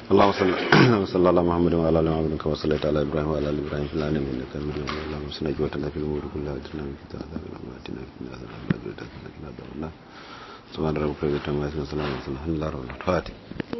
اللهم صل على محمد وعلى ال محمد كما صليت على ابراهيم وعلى ال ابراهيم في العالمين انك حميد مجيد اللهم صل وسلم في الامور كلها واجعلنا من كتاب واتنا في عذاب النار سبحان ربك رب العزه عما يصفون وسلام على المرسلين الحمد لله رب العالمين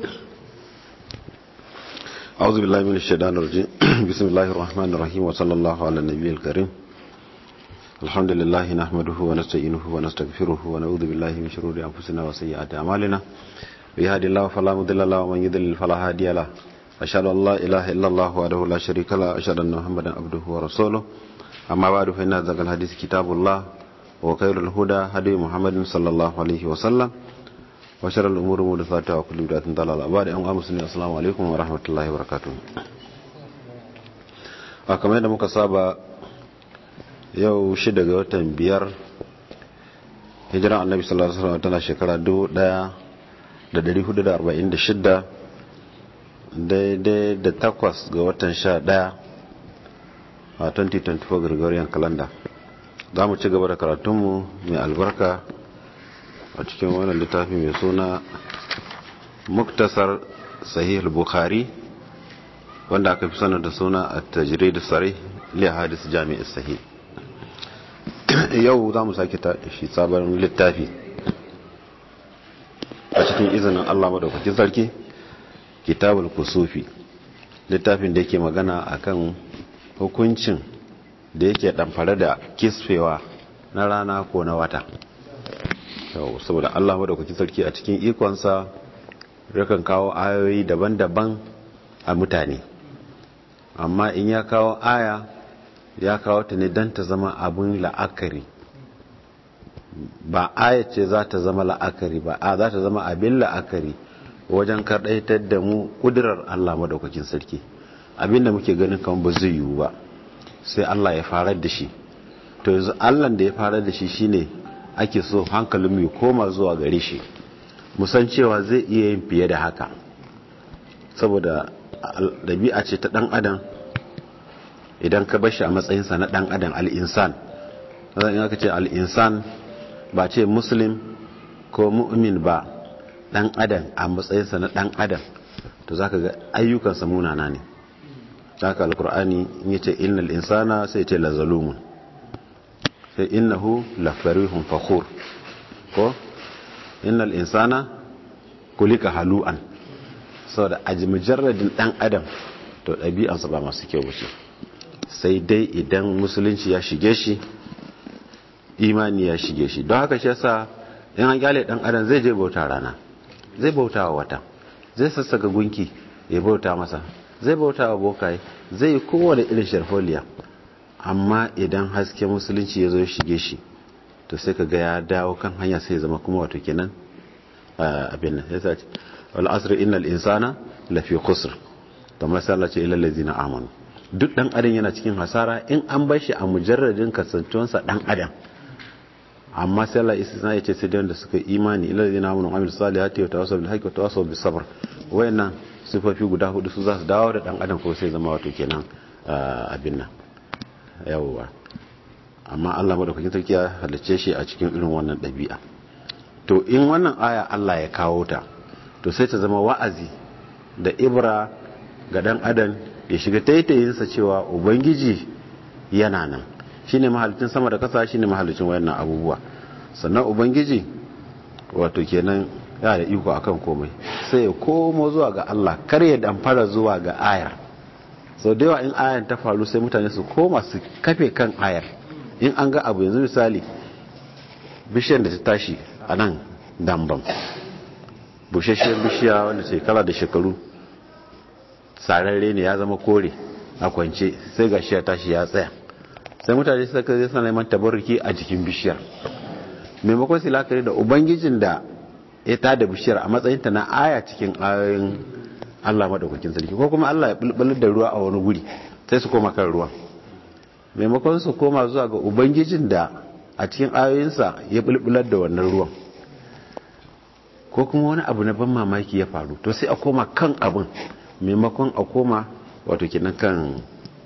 أعوذ بالله من الشيطان الرجيم بسم الله الرحمن الرحيم وصلى الله على النبي الكريم الحمد لله نحمده ونستعينه ونستغفره ونعوذ بالله من شرور أنفسنا وسيئات أعمالنا بهدي الله فلا مضل له ومن يضلل فلا هادي له أشهد أن لا إله إلا الله وحده لا شريك له أشهد أن محمدا عبده ورسوله أما بعد فإن هذا الحديث كتاب الله وخير الهدى هدي محمد صلى الله عليه وسلم وشر الأمور محدثاتها وكل بدعة ضلالة بعد أن أمسني السلام عليكم ورحمة الله وبركاته a kamar yadda muka saba yau shida ga watan biyar hijiran annabi sallallahu alaihi wasallam tana shekara 1446 daidai da takwas ga watan sha daya a 2024 gregorian calendar za mu ci gaba da karatunmu mai albarka a cikin wannan littafi mai suna muktasar sahih bukhari wanda aka fi sanar da suna a tajirai da tsari liya hadis jami'ar sahih yau za mu sake shi sabon littafi a cikin izinin allah madaukakin sarki kitabul kusufi littafin da yake magana akan hukuncin da yake damfare da kisfewa na rana ko na wata yau saboda allah madaukakin sarki a cikin ikonsa yakan kawo ayoyi daban-daban a mutane amma in ya kawo aya ya kawo ta ne don ta zama abin la'akari ba aya ce za ta zama la'akari ba a za ta zama abin la'akari wajen karɗaitar da mu ƙudurar Allah madaukakin sarki abinda muke ganin kan ba zai yiwu ba sai Allah ya farar da shi to yanzu Allah da ya farar da shi shine ake so hankalin ya koma zuwa gare shi musan cewa zai iya yin fiye da haka saboda ɗabi'a ce ta ɗan adam idan ka bashi a matsayinsa na ɗan adam al'insan zan aka ce al'insan ba ce muslim ko mu'min ba ɗan adam a matsayinsa na ɗan adam to za ka ga ayyukansa munana ne za ka alkur'ani in yi ce innal insana sai ce lazalumun sai innahu lafarihun fakhur ko innal insana kulika halu'an saboda a mujarradin dan adam to ɗabi'ansa ba masu kyau wuce sai dai idan musulunci ya shige shi imani ya shige shi don haka shi yasa in an kyale dan adam zai je bauta rana zai bauta wa wata zai sassaka gunki ya bauta masa zai bauta wa bokaye zai yi kowane irin sharfoliya amma idan haske musulunci ya zo ya shige shi to sai ka ga ya dawo kan hanya sai zama kuma wato kenan abin nan sai wal asr innal insana lafi khusr to masalla ce ilal ladina amanu duk dan adam yana cikin hasara in an bar shi a mujarradin kasantuwansa dan adam amma sai Allah istisna ya ce sai da wanda suka imani ilal ladina amanu amil salihati wa tawassaw bil haqqi wa tawassaw bis sabr wayannan sifofi guda hudu su za su dawo da dan adam ko sai zama wato kenan abin nan yawwa amma Allah madaukakin sarki ya halicce shi a cikin irin wannan ɗabi'a to in wannan aya Allah ya kawo ta to sai ta zama wa'azi da ibra ga dan adam ya shiga taitayinsa cewa ubangiji yana nan shine mahalicin sama da kasa shine mahalicin wayannan abubuwa sannan ubangiji wato kenan ya da iko akan komai sai ya komo zuwa ga Allah kar ya damfara zuwa ga ayar sau da yawa in ayar ta faru sai mutane su koma su kafe kan ayar in an ga abu yanzu misali bishiyar da ta tashi a nan dambam bushashiyar bishiya wanda shekara da shekaru sararre ne ya zama kore a kwance sai ga shi ya tashi ya tsaya sai mutane suka zai sana neman tabarruki a jikin bishiyar maimakon su lakari da ubangijin da ya tada bishiyar a matsayinta na aya cikin ayoyin allah maɗaukakin sarki ko kuma allah ya bulbular da ruwa a wani guri sai su koma kan ruwan maimakon su koma zuwa ga ubangijin da a cikin ayoyinsa ya bulbular da wannan ruwan ko kuma wani abu na ban mamaki ya faru to sai a koma kan abin maimakon a koma wato kenan kan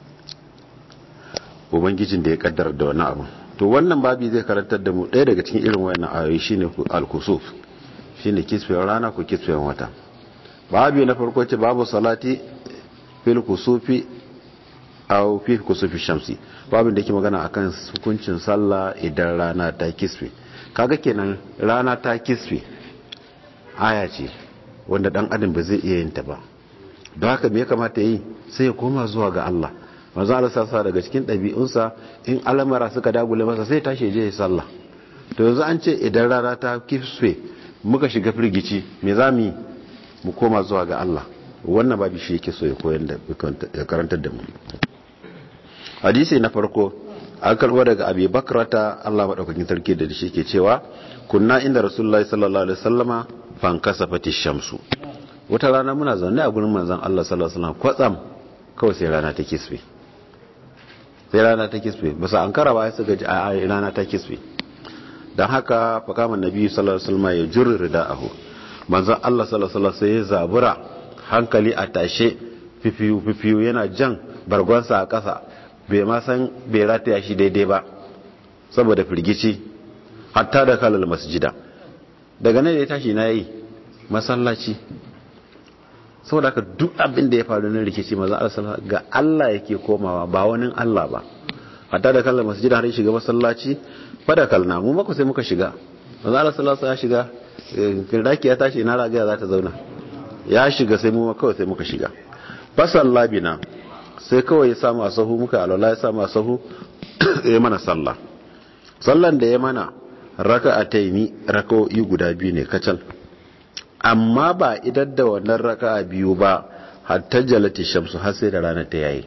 ubangijin da ya kaddara da wani abu to wannan babi zai karantar da mu ɗaya daga cikin irin wayannan ayoyi shine al-kusuf shine kisfiyar rana ko kisfiyar wata babu na farko ce babu salati fil kusufi aw fi kusufi shamsi babu da ke magana akan hukuncin sallah idan rana ta kisfe kaga kenan rana ta kisfe aya ce wanda dan adam ba zai iya yin ta ba don haka me ya kamata yi sai ya koma zuwa ga Allah manzo Allah sassa daga cikin ɗabi'unsa in alamara suka dagule masa sai tashi je ya sallah to yanzu an ce idan rana ta kisfe muka shiga firgici me za mu yi mu koma zuwa ga Allah wannan babu shi yake so ya koyar da ya karantar da mu hadisi na farko an karbo daga abi bakrata Allah madaukakin sarki da shi ke cewa kunna inda rasulullahi sallallahu alaihi wasallama fankasafati shamsu wata rana muna zaune a gurin manzon Allah sallallahu alaihi wasallam kwatsam kawai sai rana ta kisfe sai rana ta kisfe ba sa ankara ba suka ji a rana ta kisfe dan haka fakaman nabi sallallahu alaihi wasallam ya jurri rida'ahu manzon Allah sallallahu alaihi wasallam sai ya zabura hankali a tashe fifiyu fifiyu yana jan bargonsa a ƙasa bai ma san bai rataya shi daidai ba saboda firgici hatta da kalal masjida daga nan da ya tashi na yi masallaci saboda haka duk abin da ya faru na rikici maza Allah ga Allah yake komawa ba wani Allah ba hatta da kalal masjida har shiga masallaci fada kalna mu mako sai muka shiga maza Allah sallallahu ya shiga kirdaki ya tashi na ragaya za ta zauna ya shiga sai mu kawai sai muka shiga fasal labina sai kawai ya samu a sahu muka alwala ya samu a sahu ya mana sallah sallan da ya mana raka a taimi raka'o'i guda biyu ne kacal amma ba idan da wannan raka a biyu ba hatta jalati shamsu har sai da rana ta yayi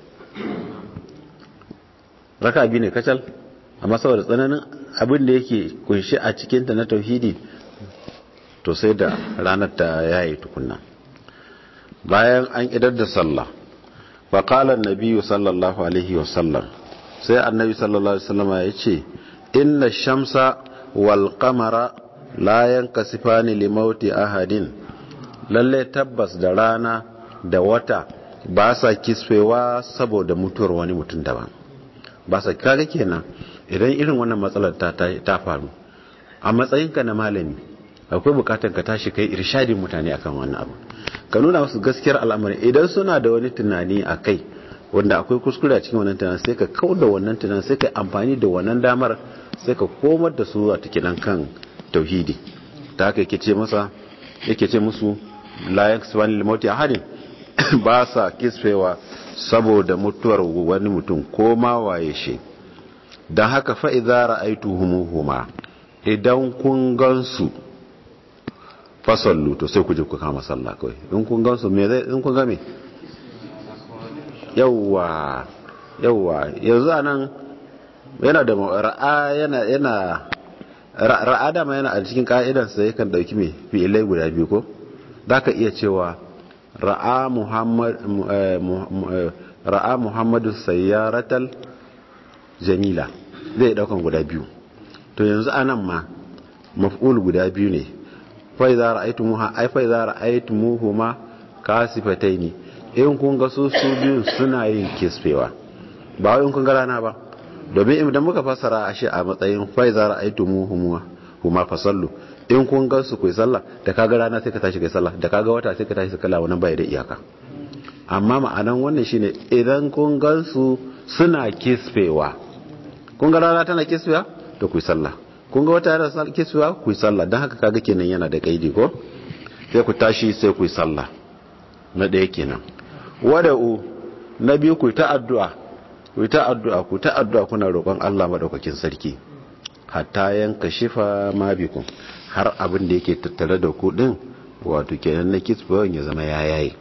raka biyu ne kacal amma saboda tsananin abin da yake kunshi a cikinta na tauhidi to sai da ranar ta yayi tukunna bayan an idar da sallah faƙalar nabiyu sallallahu alaihi wasallam sai annabi sallallahu alaihi wasallama ya ce inna shamsa wal qamara la yankasifani li mauti ahadin lalle tabbas da rana da wata ba sa kisfewa saboda mutuwar wani mutum daban ba sa kaga kenan idan irin wannan matsalar ta ta faru a matsayinka na malami akwai bukatar ka tashi kai irshadin mutane akan wannan abu ka nuna musu gaskiyar al'amari idan suna da wani tunani a kai wanda akwai kuskure a cikin wannan tunanin sai ka kau da wannan tunanin sai ka amfani da wannan damar sai ka komar da su a cikin kan tauhidi ta haka yake ce masa yake ce musu la yaksubani lil mauti ahadin ba sa kisfewa saboda mutuwar wani mutum ko ma waye shi dan haka fa idza ra'aytuhumuhuma idan kun gansu fasallu to sai ku je ku kama sallah kawai in kun gansu me zai in kun ga me yawwa yawwa yanzu anan yana da ra'a yana yana ra'a da ma yana a cikin ka'idan sa yakan dauki me fi'ilai guda biyu ko zaka iya cewa ra'a muhammad ra'a muhammadu sayyaratal jamila zai daukan guda biyu to yanzu anan ma maf'ul guda biyu ne faiza ra'aytumuha ay faiza ra'aytumuhuma kasifataini in kun ga su su biyu suna yin kisfewa ba wai in kun ga rana ba domin idan muka fassara a shi a matsayin faiza ra'aytumuhuma huma fasallu in kun ga su kai sallah da kaga rana sai ka tashi kai sallah da kaga wata sai ka tashi kai sallah wannan bai da iyaka amma ma'anan wannan shine idan kun ga su suna kisfewa kun ga rana tana kisfewa to ku sallah kun ga wata yana kisuwa ku yi sallah don haka kaga kenan yana da kaidi ko sai ku tashi sai ku yi sallah na ɗaya kenan wada'u na biyu ku ta addu'a ku ta addu'a ku ta addu'a kuna roƙon Allah madaukakin sarki hatta yanka shifa ma bikum har abin da yake tattare da ku din wato kenan na kisfawan ya zama yayaye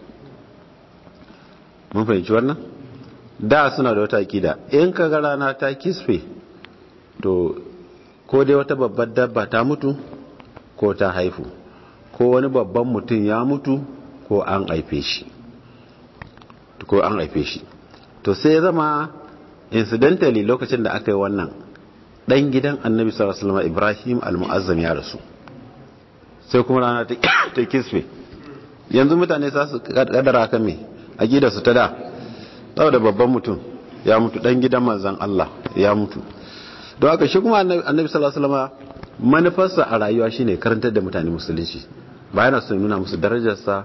mun fahimci wannan da suna da wata akida in ka ga rana ta kisfe to ko dai wata babbar dabba ta mutu ko ta haifu ko wani babban mutum ya mutu ko an haife shi ko an haife shi to sai ya zama incidentally lokacin da aka yi wannan dan gidan annabi sallallahu alaihi wasallam Ibrahim al-Mu'azzam ya rasu sai kuma rana ta kisfe yanzu mutane za su kadara kan me aqida su ta da saboda babban mutum ya mutu dan gidan manzon Allah ya mutu don haka shi kuma annabi sallallahu alaihi wasallam manufarsa a rayuwa shine karantar da mutane musulunci ba yana son nuna musu darajarsa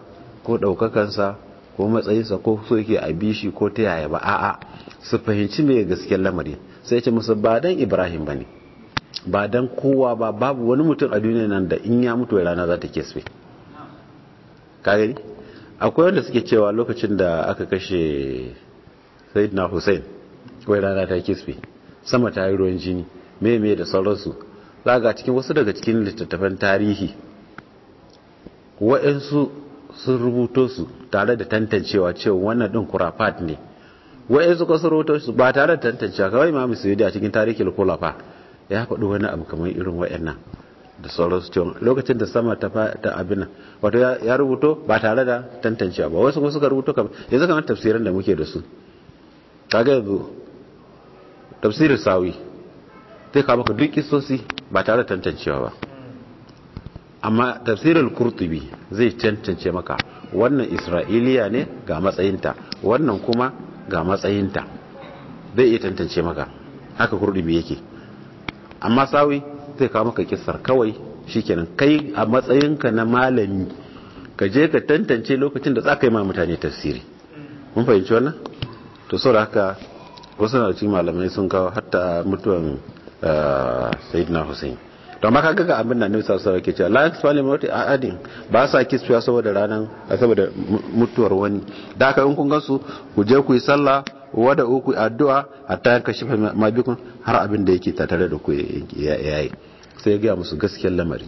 ko ɗaukakansa ko matsayinsa ko so yake a bishi ko ta yaya ba a'a su fahimci mai gaskiyar lamari sai ce musu ba dan ibrahim ba ne ba dan kowa ba babu wani mutum a duniya nan da in ya mutu rana za ta kesfe kagani akwai wanda suke cewa lokacin da aka kashe sayyidina hussein wai rana ta kesfe sama ta yi ruwan jini me da sauransu za ga cikin wasu daga cikin littattafan tarihi waɗansu sun rubuto su tare da tantancewa cewa wannan ɗin kurafat ne waɗansu ka sun rubuto su ba tare da tantancewa kawai ma musu a cikin tarihin kulafa ya faɗi wani abu kamar irin waɗannan da sauransu cewa lokacin da sama ta abin nan wato ya rubuto ba tare da tantancewa ba wasu kuma suka rubuto kamar yanzu kamar tafsirin da muke da su kaga yanzu tafsirin sawi zai kawo maka duk kisosi ba tare da tantancewa ba amma tafsirin kurtubi zai tantance maka wannan isra'iliya ne ga matsayinta wannan kuma ga matsayinta zai iya tantance maka haka kurtubi yake amma sawi zai kawo maka kisar kawai shikenan kai a matsayinka na malami ka je ka tantance lokacin da za ka yi ma mutane tafsiri mun fahimci wannan to sau da haka wasu na cikin malamai sun kawo hatta mutuwan sayyidina hussein to amma kaga ga abin da annabi sallallahu alaihi wasallam ke cewa la yakfali mawti ahadin ba sa kisfiya saboda ranan saboda mutuwar wani da haka in kun gansu ku je ku yi sallah wada uku addu'a hatta yanka shi ma bikun har abin da yake tattare da ku yayi sai ya ga musu gaskiyar lamari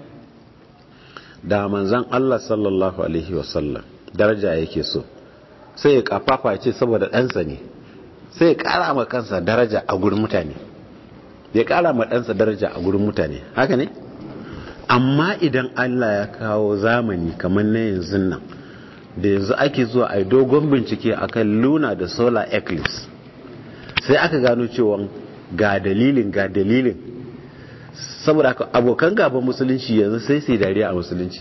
da manzon Allah sallallahu alaihi wasallam daraja yake so sai ya kafafa ya ce saboda ɗansa ne sai ya ƙara ma kansa daraja a gurin mutane ya ƙara ma ɗansa daraja a gurin mutane haka ne amma idan allah ya kawo zamani kamar na yanzu nan da yanzu ake zuwa a dogon bincike akan luna da solar eclipse sai aka gano cewa ga dalilin ga dalilin saboda abokan gaban musulunci yanzu sai sai dariya a musulunci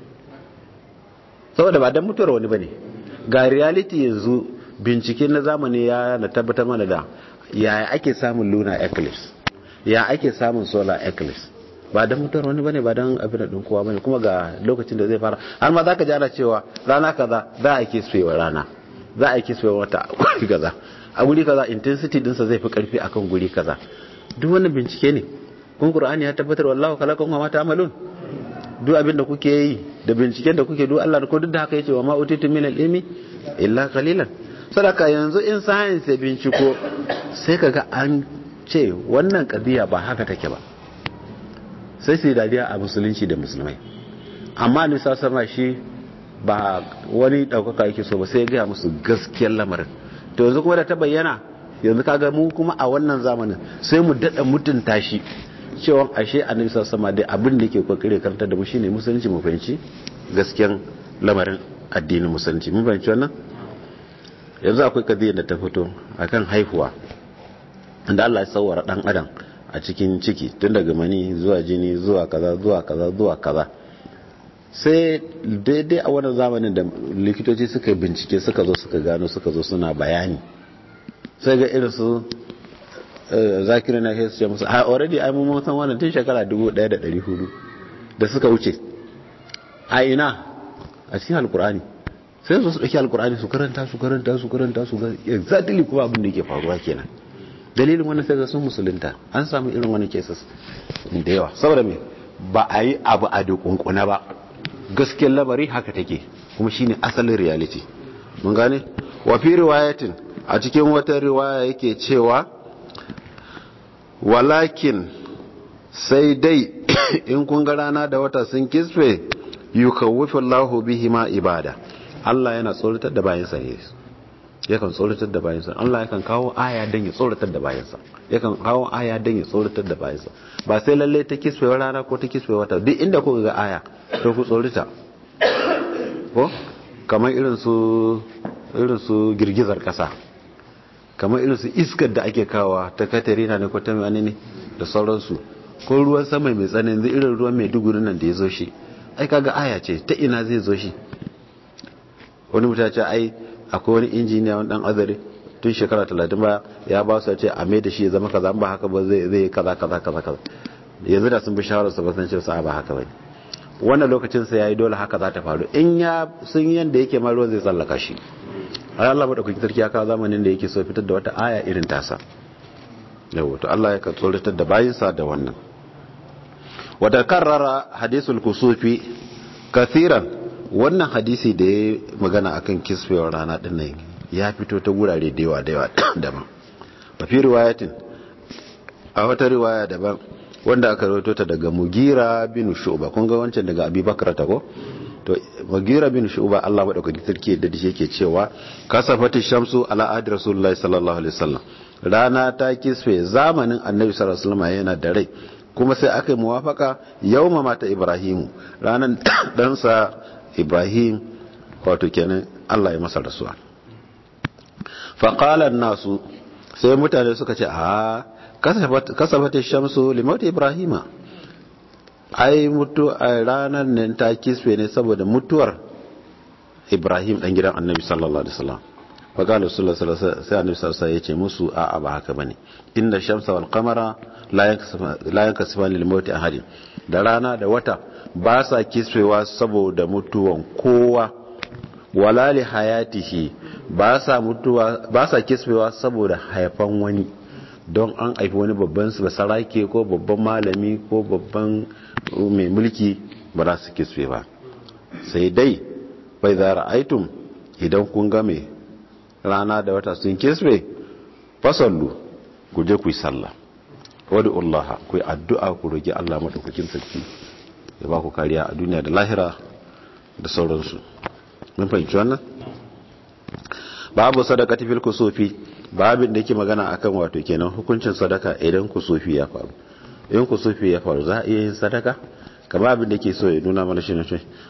saboda ba don mutuwar wani ba ne ga reality yanzu bincike na zamani ya na tabbatar mana da yaya ake samun lunar eclipse ya ake samun solar eclipse ba don mutuwar wani bane ba don abin da kowa bane kuma ga lokacin da zai fara har ma zaka ji ana cewa rana kaza za a kiswewa rana za a kiswewa wata guri kaza a guri kaza intensity dinsa zai fi karfi akan guri kaza duk wannan bincike ne kun qur'ani ya tabbatar wallahu khalaqakum wa ma ta'malun duk abin da kuke yi da binciken da kuke duk Allah ko duk da haka yace wa ma utitu min al-ilmi illa qalilan sadaka yanzu in science ya binciko sai kaga an ce wannan kadiya ba haka take ba sai sai dariya a musulunci da musulmai amma ni sama shi ba wani daukaka yake so ba sai ya gaya musu gaskiyar lamarin to yanzu kuma da ta bayyana yanzu kaga mu kuma a wannan zamanin sai mu dada mutunta shi cewa ashe annabi sallallahu alaihi abin da yake kokare karanta da mu shine musulunci mu fahimci gaskiyar lamarin addinin musulunci mun fahimci wannan yanzu akwai kadiyar da ta fito akan haihuwa inda Allah ya sauwara dan adam a cikin ciki tun daga mani zuwa jini zuwa kaza zuwa kaza zuwa kaza sai daidai a wannan zamanin da likitoci suka bincike suka zo suka gano suka zo suna bayani sai ga irin su zakirin na su ce musu a already ai mun san wannan tun shekara 1400 da suka wuce a ina a cikin alkur'ani sai su dauki alkur'ani su karanta su karanta su karanta su ga exactly kuma abin da yake faruwa kenan dalilin wannan sai ga sun musulunta an samu irin wani cases da yawa saboda me ba a yi abu a dukunkuna ba gaskiyar labari haka take kuma shine asalin reality mun gane wa fi riwayatin a cikin wata riwaya yake cewa walakin sai dai in kun ga rana da wata sun kisfe yukawwifu Allahu bihi ma ibada Allah yana tsoratar da bayansa ne yakan tsoratar da bayansa Allah yakan kawo aya don ya tsoratar da bayansa yakan kawo aya don ya tsoratar da bayansa ba sai lalle ta kiswewa rana ko ta kiswewa wata duk inda kuka ga aya to ku tsorita ko kamar irin su irin su girgizar kasa kamar irin su iskar da ake kawa ta katarina ne ko ta wani ne da sauransu ko ruwan sama mai tsanani irin ruwan mai duguri nan da ya zo shi ai kaga aya ce ta ina zai zo shi wani mutane ce ai akwai wani injiniya wani dan azare tun shekara talatin ba ya ba su ce a mai da shi ya zama kaza ba haka ba zai zai kaza kaza kaza kaza yanzu da sun bi shawarar su ba san cewa ba haka bane wannan lokacin sa yayi dole haka za ta faru in ya sun yanda yake ma ruwan zai tsallaka shi ai Allah madaukakin sarki ya kawo zamanin da yake so fitar da wata aya irin tasa yawa to Allah ya ka tsoratar da bayinsa da wannan wata karrara hadisul kusufi kathiran wannan hadisi da ya magana akan kisfewar rana din nan ya fito ta gurare da yawa da yawa daban a fi riwayatin a wata riwaya daban wanda aka rawaito ta daga mugira bin shu'ba kun ga wancan daga abubakar ta ko to mugira bin shu'ba Allah madaukakin sarki da shi yake cewa kasafati shamsu ala adi rasulullahi sallallahu alaihi wasallam rana ta kisfe zamanin annabi sallallahu alaihi wasallam yana da rai kuma sai aka yi muwafaka yawma mata ibrahimu ranan ɗansa ibrahim wato kenan Allah ya masa rasuwa faƙalar nasu sai mutane suka ce a kasafata shamsu limauta ibrahima ai mutu a ranar nan ta kisfe ne saboda mutuwar ibrahim ɗan gidan annabi sallallahu alaihi wasallam faƙalar sallallahu alaihi wasallam sai annabi sallallahu alaihi ya ce musu a ba haka bane inda shamsa wal qamara la yankasifani limauti ahadin da rana da wata ba sa kisfewa saboda mutuwan kowa wala li hayatihi ba sa mutuwa ba sa kisfewa saboda haifan wani don an haifi wani babban basarake ko babban malami ko babban mai mulki ba za su kisfe ba sai dai bai za ra'aitum idan kun game rana da wata sun kisfe fasallu ku je ku yi sallah wadda Allah ku yi addu'a ku roƙi Allah maɗaukakin sarki ya ba ku kariya a duniya da lahira da sauransu mun fahimci wannan babu sadaka tafil kusufi babin da yake magana akan wato kenan hukuncin sadaka idan kusufi ya faru in kusufi ya faru za a iya yin sadaka kamar abin da ke so ya nuna mana shi ne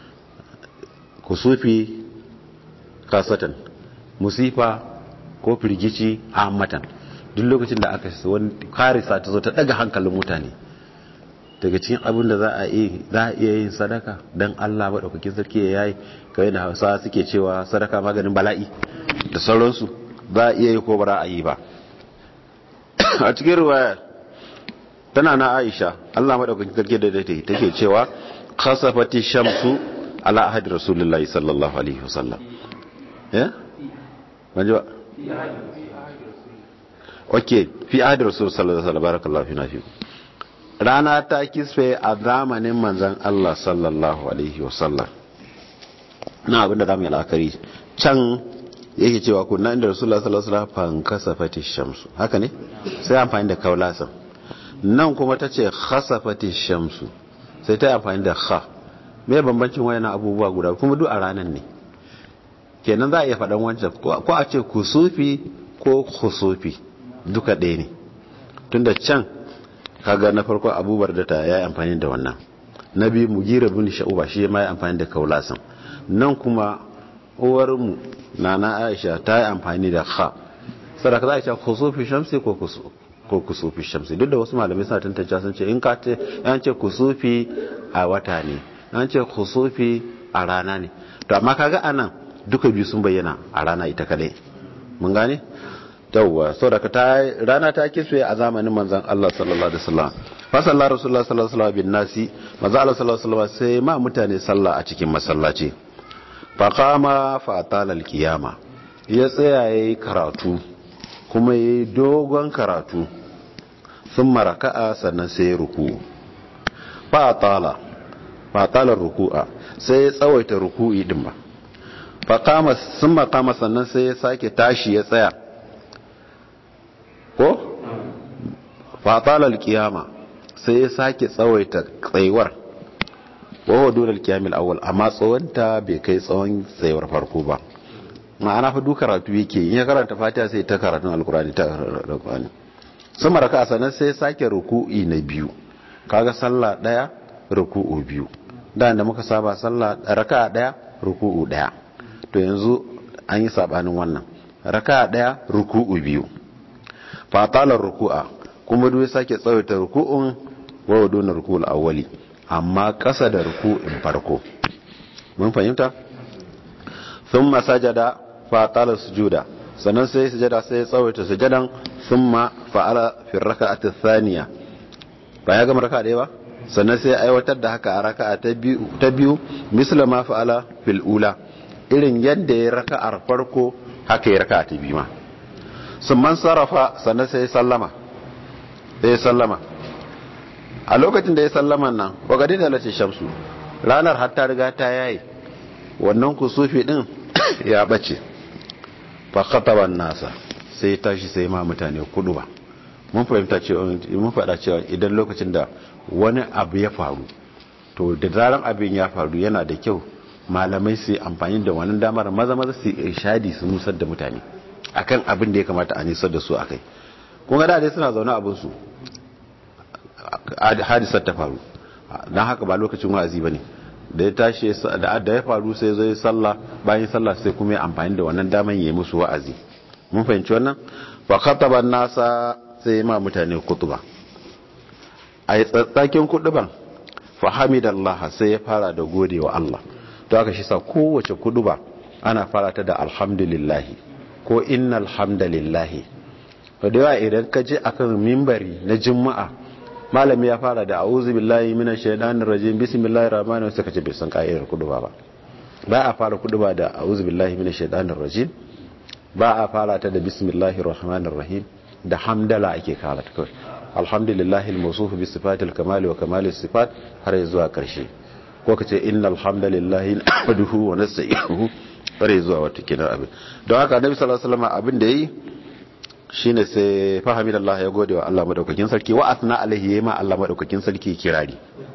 kusufi kasatan musifa ko firgici a matan duk lokacin da aka wani karisa ta zo ta daga hankalin mutane daga cikin abin da za a iya yin sadaka don Allah maɗaukakin sarki ya yayi kawai da hausa suke cewa sadaka maganin bala'i da sauransu za a iya yi ko bara a yi ba a cikin ruwaya tana na aisha Allah maɗaukakin sarki da dai take cewa kasafati shamsu ala ahadi rasulullahi sallallahu alaihi wasallam ya? manji ba? ok fi ahadi rasulullahi sallallahu alaihi wasallam barakallahu fi nafi rana ta kisfe a zamanin manzan Allah sallallahu Alaihi wasallam na abinda za mu yi la'akari can yake cewa kuna inda rasulullah sallallahu Alaihi wasallam kasafati shamsu haka ne sai amfani da kaulasan nan kuma ta ce kasafati shamsu sai ta yi amfani da ha mai bambancin wayannan abubuwa guda kuma duk a ranar ne kenan za a iya faɗan wancan ko a ce kusufi ko kusufi duka ɗaya ne tunda can kaga na farko abubuwar da ta ya yi amfani da wannan na biyu mu gira bin sha'uba shi ma ya amfani da kaulasan nan kuma uwarmu na na aisha ta yi amfani da ha sadaka za a ce kusufi shamsi ko kusufi shamsi duk da wasu malamai suna tantance sun ce in ka ce yan ce kusufi a wata ne an ce kusufi a rana ne to amma kaga anan duka biyu sun bayyana a rana ita kadai mun gane yawwa saboda ta rana ta kiswe a zamanin manzon Allah sallallahu alaihi wasallam fa sallallahu rasulullah sallallahu alaihi wasallam bin nasi manzon Allah sallallahu alaihi wasallam sai ma mutane sallah a cikin masallaci fa qama fa atala alqiyama ya tsaya yayi karatu kuma yayi dogon karatu thumma raka'a sannan sai ruku fa atala fa atala ruku'a sai ya tsawaita ruku'i din ba fa qama thumma qama sannan sai ya sake tashi ya tsaya ko fatalar kiyama sai ya sake tsawaita tsayuwar wawa dole kiyamil awal amma tsawonta bai kai tsawon tsayuwar farko ba ma'ana fa duk karatu yake in ya karanta fatiha sai ta karatun alkurani ta alkurani sun maraka sanan sai sake ruku'i na biyu kaga sallah daya ruku'u biyu da da muka saba sallah raka daya ruku'u daya to yanzu an yi sabanin wannan raka daya ruku'u biyu fatalar ruku'a kuma duk sake tsawaita ruku'un wa duna ruku'ul awwali amma kasa da ruku'in farko mun fahimta thumma sajada fatala sujuda sannan sai sujada sai tsawaita sujadan thumma fa'ala fi rak'ati thaniya ba ya gama raka'a ɗaya ba sannan sai aiwatar da haka a raka'a ta biyu misla ma fa'ala fil ula irin yadda ya raka'ar farko haka ya raka'a ta biyu ma sun man sarrafa sannan sai sallama sai sallama a lokacin da ya sallama nan wakadi da lace shamsu ranar har ta riga ta yayi wannan kusufi din ya bace fa khataban nasa sai tashi sai ma mutane kudu ba mun fahimta cewa mun faɗa cewa idan lokacin da wani abu ya faru to da zaran abin ya faru yana da kyau malamai su amfani da wannan damar maza maza su irshadi su nusar da mutane akan abin da ya kamata a nisar da su akai kun ga da dai suna zaune abin su hadisar ta faru dan haka ba lokacin wa'azi bane da ya tashi da ya faru sai zai sallah bayan sallah sai kuma ya amfani da wannan daman yayi musu wa'azi mun fahimci wannan fa khataba nasa sai ma mutane kutuba a yi tsatsakin kuduban fahimidallah sai ya fara da gode wa Allah to aka shi sa kowace kuduba ana fara ta da alhamdulillahi ko innal hamdalillahi to da yawa idan ka je akan mimbari na juma'a malami ya fara da a'udhu billahi minash shaitanir rajim bismillahir rahmanir rahim sai ka ce bai san ka'idar kuduba ba ba a fara kuduba da a'udhu billahi minash shaitanir rajim ba a fara ta da bismillahir rahmanir rahim da hamdala ake kara ta kawai alhamdulillahi al-mawsuf bi sifatil kamal wa kamal sifat har zuwa karshe ko kace innal hamdalillahi nahmaduhu wa nasta'inuhu har zuwa wata kina abin don haka annabi sallallahu alaihi wasallam abin da yayi shine sai fahimidallah ya gode wa Allah madaukakin sarki wa asna alaihi yema Allah madaukakin sarki kirari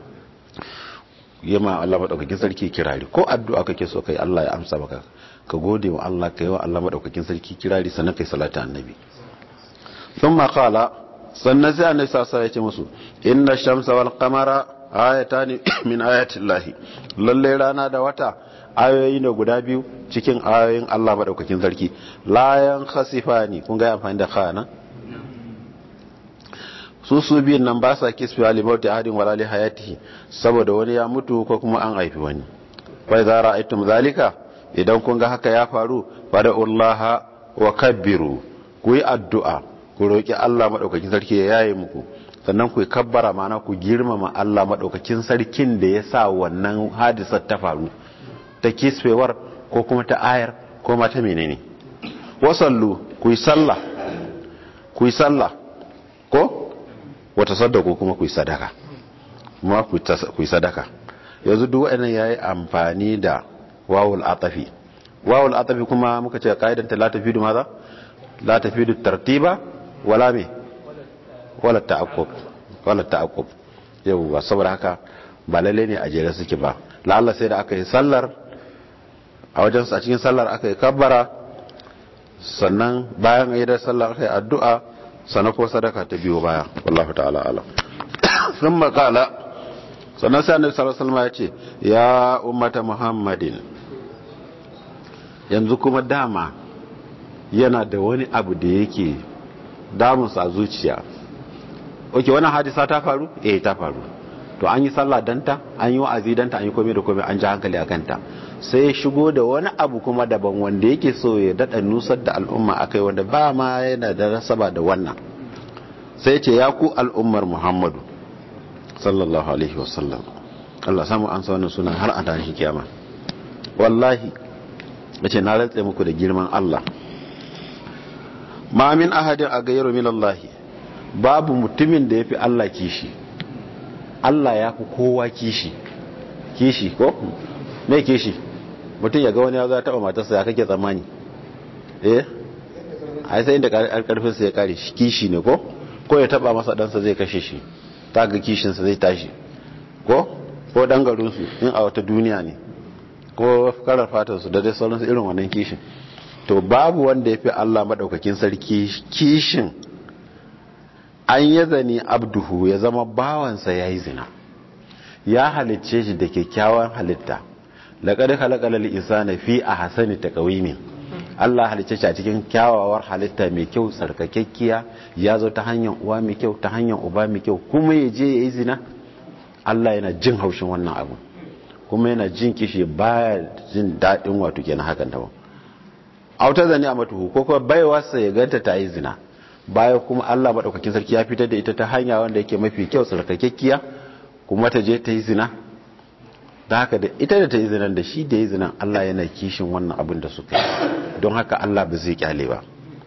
yema Allah madaukakin sarki kirari ko addu'a kake so kai Allah ya amsa maka ka gode wa Allah kai wa Allah madaukakin sarki kirari sannan kai salatu annabi thumma qala sannan sai annabi sallallahu alaihi wasallam ya ce musu inna shamsa wal qamara ayatan min ayati llahi lalle rana da wata ayoyi ne guda biyu cikin ayoyin Allah madaukakin sarki layan khasifani kun ga amfani da khana su su biyun nan ba sa kisfi alimauti ahadin wala li hayatihi saboda wani ya mutu ko kuma an haifi wani fa idza ra'aytum zalika idan kun ga haka ya faru fada'ullaha wa kabbiru ku yi addu'a ku roki Allah madaukakin sarki ya yaye muku sannan ku kabbara mana ku girmama Allah madaukakin sarkin da ya sa wannan hadisar ta faru ta kisfewar ko kuma ta ayar ko ma ta menene wasallu ku yi sallah ku yi sallah ko wata sadako kuma ku yi sadaka kuma ku yi sadaka yanzu duk waɗannan yayi amfani da wawul atafi wawul atafi kuma muka ce kaidan ta la tafidu maza la tafidu tartiba wala me wala ta'aqqub wala ta'aqqub yau saboda haka ba lalle ne a jere suke ba la'alla sai da aka yi sallar a wajen a cikin sallar aka yi kabbara sannan bayan yi da sallar aka yi addu'a sannan ko sadaka ta biyo baya wallahu ta'ala alam sun makala sannan sai annabi sallallahu alaihi wasallam ya ce ya ummata muhammadin yanzu kuma dama yana da wani abu da yake damunsa a zuciya oke wannan hadisa ta faru eh ta faru to an yi sallah danta an yi wa'azi danta an yi komai da komai an ji hankali a kanta sai ya shigo da wani abu kuma daban wanda yake so ya daɗa nusar da al'umma akai wanda ba ma yana da rasaba da wannan sai ce ya ku al'ummar muhammadu sallallahu alaihi wasallam Allah samu an sa wannan sunan har a tashi kiyama wallahi yace na rantse muku da girman Allah ma min ahadin a gairu min Allah babu mutumin da yafi Allah kishi Allah ya fi kowa kishi kishi ko me kishi mutum ya ga wani ya za taɓa matarsa ya kake tsammani eh a sai inda karfinsa ya kare shi kishi ne ko ko ya taɓa masa ɗansa zai kashe shi ta ga kishinsa zai tashi ko ko ɗan garinsu in a wata duniya ne ko karar fatarsu da dai sauransu irin wannan kishin to babu wanda ya fi Allah maɗaukakin sarki kishin an yi zane abduhu ya zama bawansa ya yi zina ya halicce shi da kyakkyawan halitta laƙar halakalar isa na fi a hasani ta ƙawimin Allah halicce shi a cikin kyawawar halitta mai kyau tsarkakekkiya ya zo ta hanyar uwa mai kyau ta hanyar uba mai kyau kuma ya je ya yi zina Allah yana jin haushin wannan abu kuma yana jin kishi baya jin daɗin wato kenan hakan ta ba autar zane a matuhu ko kuma baiwarsa ya ganta ta yi zina baya kuma Allah maɗaukakin sarki ya fitar da ita ta hanya wanda yake mafi kyau tsarkakekkiya kuma ta je ta yi zina da haka da ita da ta yi zinan da shi da yi zinan Allah yana kishin wannan abin da suka yi don haka Allah ba zai kyale ba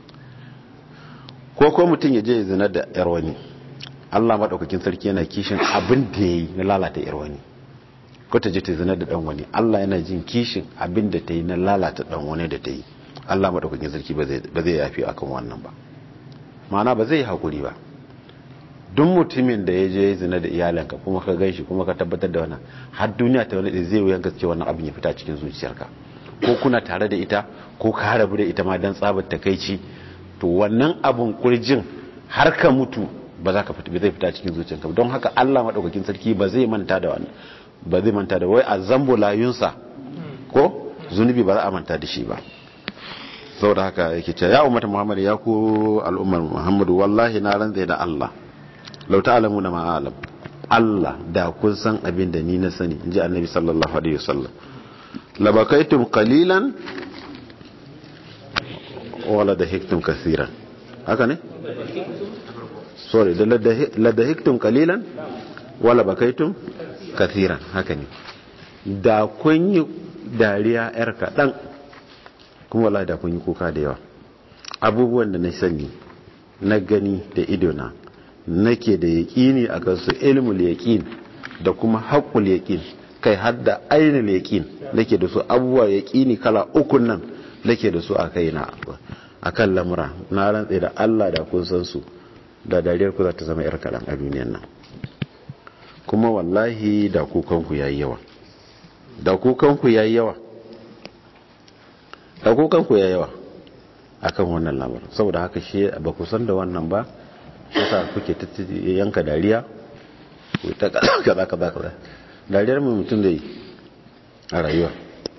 ko ko mutum ya je ya zina da yar wani Allah maɗaukakin sarki yana kishin abin da ya yi na lalata yar wani ko ta je ta zina da ɗan wani Allah yana jin kishin abin da ta yi na lalata ɗan wani da ta yi Allah maɗaukakin sarki ba zai yafi akan wannan ba ma'ana ba zai yi haƙuri ba duk mutumin da ya je zina da iyalanka kuma ka gan shi kuma ka tabbatar da wannan har duniya ta wani zai wuyan gaske wannan abin ya fita cikin zuciyarka ko kuna tare da ita ko ka rabu da ita ma dan tsabar takaici to wannan abun kurjin har ka mutu ba za ka fita ba zai fita cikin zuciyarka don haka Allah madaukakin sarki ba zai manta da wannan ba zai manta da wai azambu layunsa ko zunubi ba za a manta da shi ba saboda haka yake cewa ya ummata Muhammad ya ku al'ummar Muhammadu wallahi na rantsa da Allah lau ta'alamu na ma'alam Allah da kun san abin da ni na sani in ji annabi sallallahu alaihi wasallam labakaitum qalilan wala da hiktum kasiran haka ne sorry da la hiktum qalilan wala bakaitum kasiran haka ne da kun yi dariya yar kaɗan kuma wala da kun yi kuka da yawa abubuwan da na sani na gani da idona nake da yaƙini a kansu ilmul yaƙin da kuma haƙƙul yaƙin kai har da ainihin yaƙin nake da su abubuwa yaƙini kala ukun nan nake da su a kai na a kan lamura na rantse da Allah da kun san su da dariyar ku za ta zama yar kaɗan a duniyan nan kuma wallahi da kukanku ya yi yawa da kukanku ya yi yawa da kukanku ya yi yawa akan wannan lamarin saboda haka shi ba ku san da wannan ba yasa kuke yanka dariya ku ta kaza kaza kaza dariyar mu mutum zai a rayuwa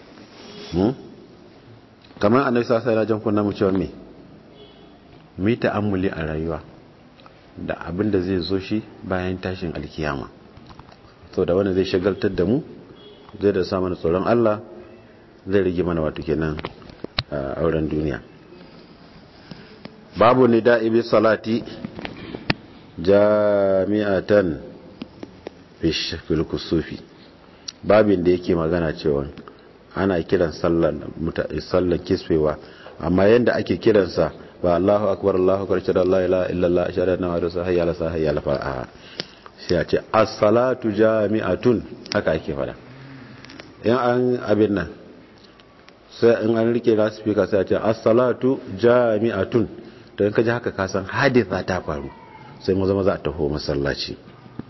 kamar annabi sallallahu alaihi wasallam kunna mu cewa me mu yi ta'ammuli a rayuwa da abin da zai zo shi bayan tashin alkiyama to da wanda zai shagaltar da mu zai da samun tsoron Allah zai rage mana wato kenan auren duniya babu nida'i bi salati jami'atan fil kusufi babin da yake magana cewa ana kiran sallan kisfewa amma yadda ake kiransa ba Allahu akbar Allahu akbar shada Allah ila illallah shada na wa rasul hayya la sa hayya la fa'a sai a ce as-salatu jami'atun haka ake fada in an abin nan sai in an rike na speaker sai a ce as-salatu jami'atun to in ka ji haka ka san haditha ta faru sai maza maza a taho masallaci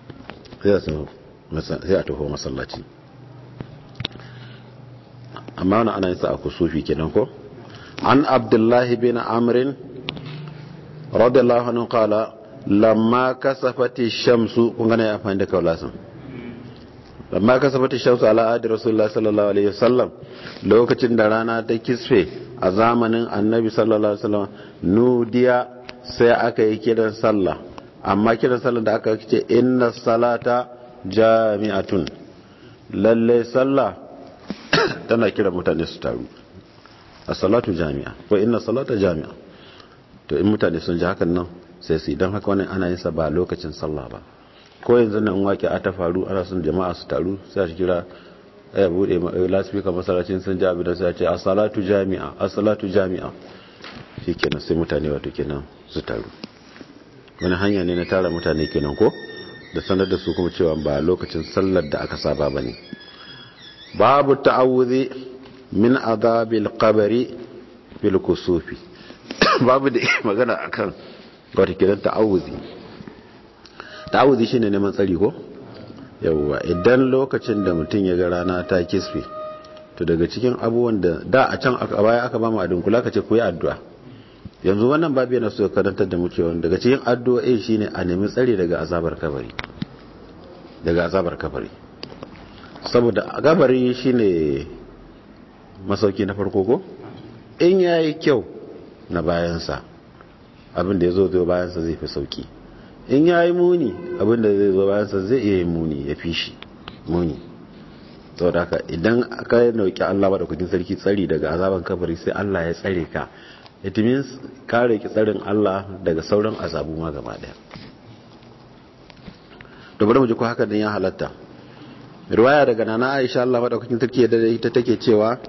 sai a taho masallaci amma wani ana yinsa a kusufi kenan ko an abdullahi bin amrin radiyallahu anhu qala lamma kasafati shamsu kun gane ya fahimta kaulasan lamma kasafati shamsu ala adi rasulullah sallallahu alaihi wasallam lokacin da rana ta kisfe a zamanin annabi sallallahu alaihi wasallam nudiya sai aka yi kiran sallah amma kiran sallah da aka ce inna salata jami'atun lalle sallah tana kira mutane su taru a salatu jami'a ko inna salata jami'a to in mutane sun ji hakan nan sai su idan haka wani ana yin sa ba lokacin sallah ba ko yanzu nan wake a ta faru ana son jama'a su taru sai su kira ya bude lasfika masallacin sun ji abin da sai ce a salatu jami'a a salatu jami'a shikenan sai mutane wato kenan su taru wani hanya ne na tara mutane kenan ko da sanar da su kuma cewa ba lokacin sallar da aka saba bane babu ta'awuzi min azabil qabri bil kusufi babu da magana akan wata kiran ta'awuzi ta'awuzi shine neman tsari ko yawwa idan lokacin da mutum ya ga rana ta kisfe to daga cikin abubuwan da da a can a baya aka ba mu adin kula ka ce ku yi addu'a yanzu wannan babu yana so karantar da mu cewa daga cikin addu'o'i shine a nemi tsari daga azabar kabari daga azabar kabari saboda kabari shine masauki na farko ko in yayi kyau na bayansa abin da ya zo zai bayansa zai fi sauki in ya yi muni abin da zai zo bayansa zai iya yin muni ya fi shi muni saboda haka idan aka nauki Allah ba da kudin sarki tsari daga azaban kabari sai Allah ya tsare ka it means kare ki tsarin Allah daga sauran azabu ma gaba daya da bari mu ji ko haka din ya halatta riwaya daga nana Aisha Allah madaukakin sarki da ita take cewa